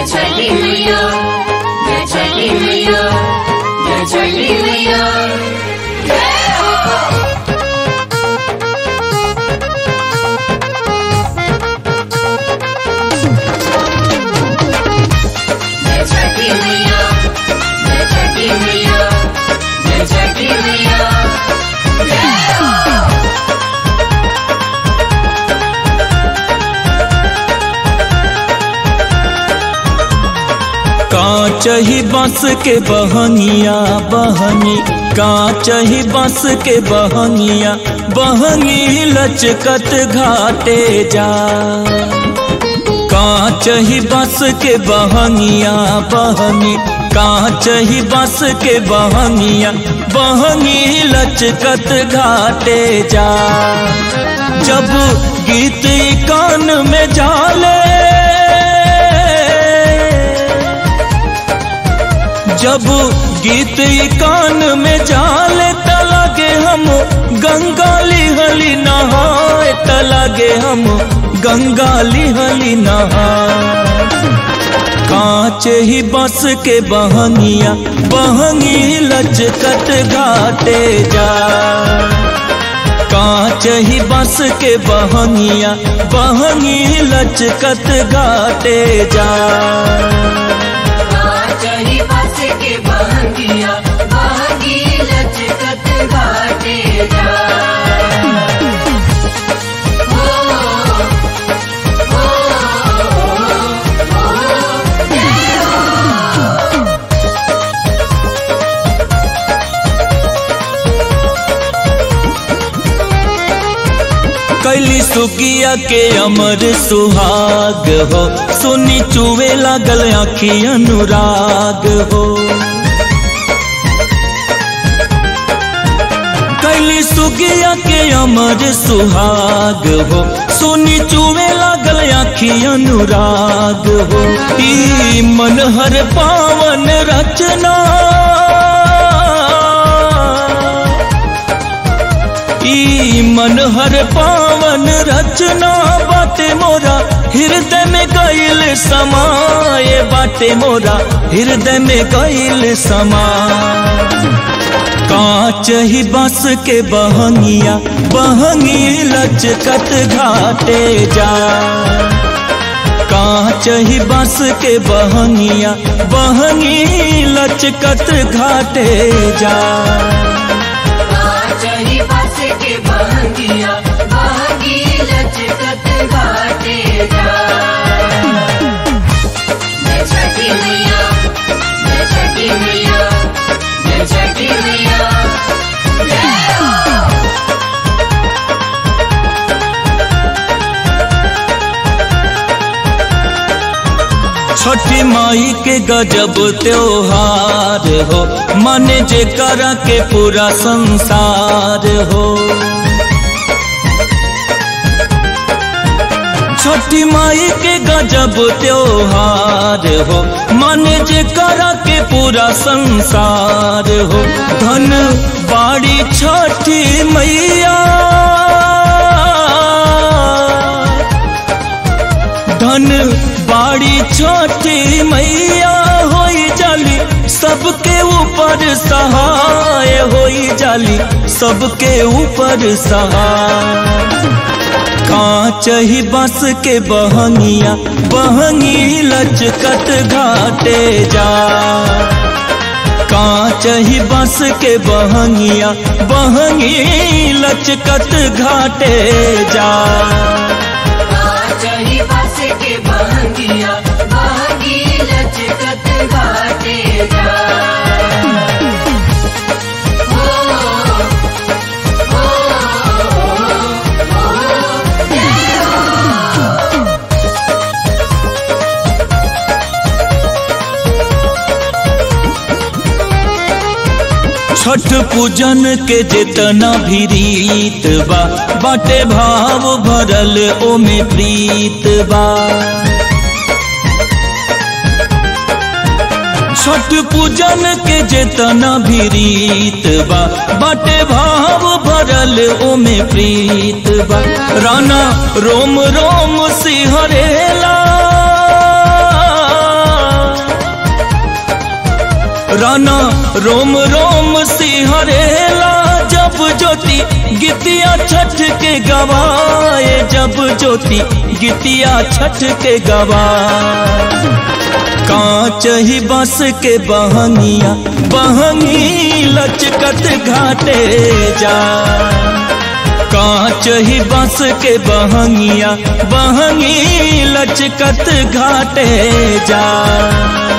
छठी मैया जय छठी मैया जय छठी मैया जय हो जय छठी मैया जय छठी मैया जय छठी मैया जय हो कांच ही बांस के बहनिया बहनी कांच ही बांस के बहनिया बहनी लचकत घाटे जा कांच ही बांस के बहनिया बहनी कांच ही बांस के बहनिया बहनी लचकत घाटे जा जब गीत कान में जाले जब गीत ई कान में जाले त लगे हम गंगा लिहली नहाए त लगे हम गंगा लिहली नहाए कांच ही बस के बहनिया बहनी लचकत घाटे जा कांच ही बस के बहनिया बहनी लचकत घाटे जा चली बस के बहंगिया बहंगी लचकत घाटे जा हो, हो, हो, जय हो। कैली सुकिया के अमर सुहाग हो सुनी चुवे लागल आखी अनुराग हो कैली सुकिया के अमर सुहाग हो सुनी चुवे लागल आखी अनुराग हो ई मन हर पावन रचना ई मन हर पावन रचना बाटे मोरा हृदय में गईल समाए बाटे मोरा हृदय में गईल समा कांच ही बस के बहंगिया बहंगी लचकत घाटे जा कांच ही बस के बहंगिया बहंगी लचकत घाटे जा चली बस के बहंगिया बहंगी लचकत घाटे जा जय छठी मैया जय छठी मैया जय छठी मैया जय हो छठी माई के गजब त्योहार हो माने जे कर के पूरा संसार हो छठी माई के गजब त्योहार हो माने जे कर के पूरा संसार हो धन बाड़ी छठी मैया धन बाड़ी छोटी मैया होई जाली सबके ऊपर सहाय होई जाली सबके ऊपर सहाय कांच ही बस के बहनिया बहनी लचकत घाटे जा कांच ही बस के बहनिया बहनी लचकत घाटे जा चली बस के बहंगिया बहंगी लचकत घाटे जा हो, हो, हो, जय हो। छठ पूजन के जितना भी रीत बा बाटे भाव भरल ओमे प्रीत बा छठ पूजन के जितना भी रीत बा बाटे भाव भरल ओमे प्रीत बा राना रोम रोम सिहरेला राना रोम रोम सिहरेला जब ज्योति गीतिया छठ के गवाए जब ज्योति गीतिया छठ के गवाए कांच ही बस के बहंगिया बहंगी लचकत घाटे जा कांच ही बस के बहंगिया बहंगी लचकत घाटे जा